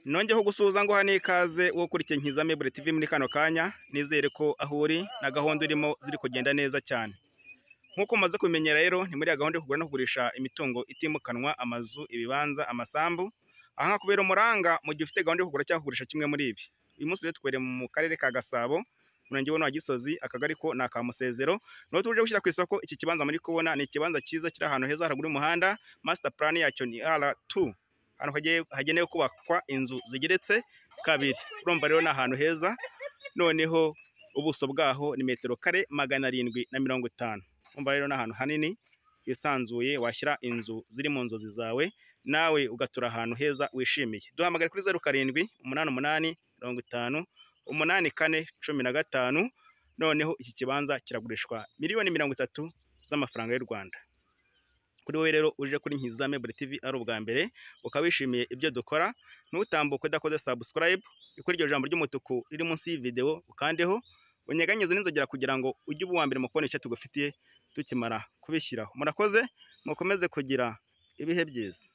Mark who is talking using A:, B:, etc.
A: nongeho gusuhuza ngo hano ikaze wo kuri Kinkiza Mebure TV muri kano kanya nizere ko aho uri na gahunda urimo ziri kugenda neza cyane nk'uko umaze kumenyera rero ni muri ya gahunda yo kugura no kugurisha imitungo itimukanwa amazu ibibanza amasambu aha ngaha kubera umuranga mu gihe ufite gahunda yo kugura cyangwa kugurisha kimwe muri ibi uyu munsi rero twereye mu karere ka Gasabo umurenge wa Gisozi akagari ko ni aka Musezero niho tuje gushyira ku isoko iki kibanza muri kubona ni ikibanza cyiza kiri ahantu heza haraguru y'umuhanda master plan yacyo ni R2 ahantu hagiye- hagenewe kubakwa inzu zigeretse kabiri urumva rero ni ahantu heza noneho ubuso bwaho ni metero kare magana arindwi na mirongo itanu urumva rero ni ahantu hanini hisanzuye washyira inzu ziri mu nzozi zawe nawe ugatura ahantu heza wishimiye duhamagare kuri zeru karindwi umunani umunani mirongo itanu umunani kane cumi na gatanu noneho iki kibanza kiragurishwa miliyoni mirongo itatu z'amafaranga y'u Rwanda kuri wowe rero uje kuri Nkiza Mebure TV ari ubwa mbere ukaba wishimiye ibyo dukora ntutambuke udakoze subscribe kuri iryo jambo ry'umutuku riri munsi y'ivideo ukandeho unyeganyeze n'inzogera kugira ngo ujye uba uwa mbere mu kubona icyo tugufitiye tukimara kubishyiraho murakoze mukomeze kugira ibihe byiza